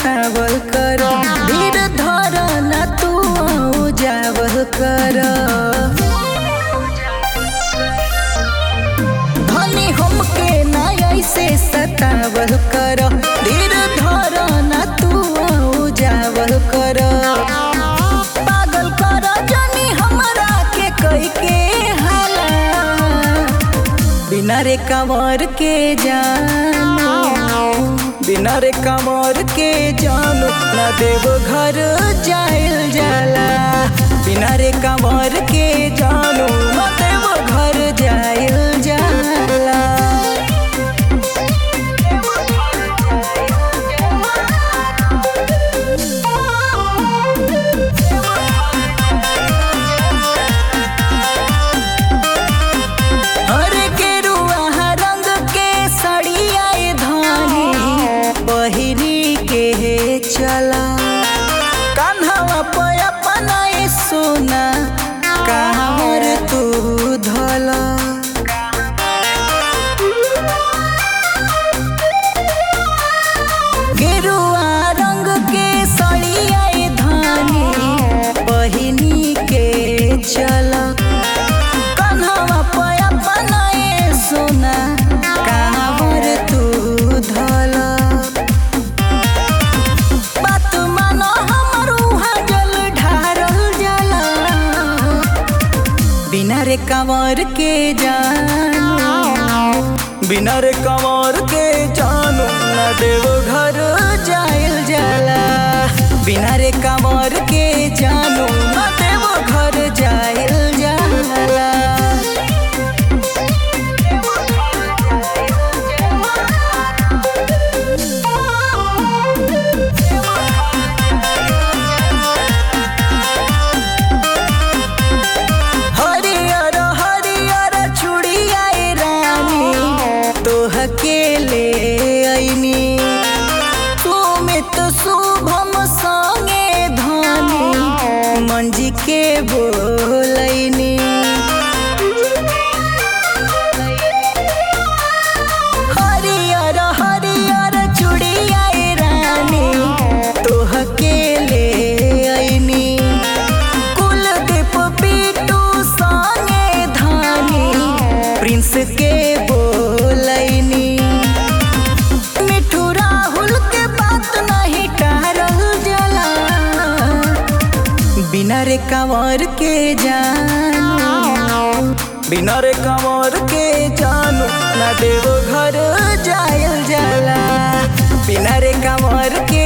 सतावल कर धीर धर न तू जावल कर धनी हमके ना ऐसे सतावल कर धीर धर न तू जावल कर पागल कर जनी हमरा के कई के हाला बिना रे कंवर के जानो बिना रे कंवर के जानो ना देव घर जाइल जाला बिना रे कंवर के जानो ना देव घर जाइल जाला हरे गेरुआ रंग के सड़िया धानी बहिनी के चला कान्हवा पे अपना ए सोना कांवर तू धला गेरुआ रंग के सड़िया धानी बहिनी के चला कन्हवा पे अपना ए सोना कांवर तू धला बात मानो हमर उहाँ जल ढारल जाला बिना रे कंवर के जानो बिना रे कंवर के जानो ना देव घर जाइल जाला बिना रे कंवर के जानो ना देव घर जाइल जाला हरियर हरियर चूड़िया ए रानी तोह के ले अइनी सुमित शुभम संगे धनी मंजी के बोलैनी हरियर हरियर चूड़िया ए रानी तोह के ले अइनी कुलदीप पीटू संगे धानी प्रिंस के बोलैनी मिठू राहुल के बात नहीं टारल जला बिना रे कंवर के जानो बिना रे कंवर के जानो ना देव घर जायल जाला बिना रे कंवर के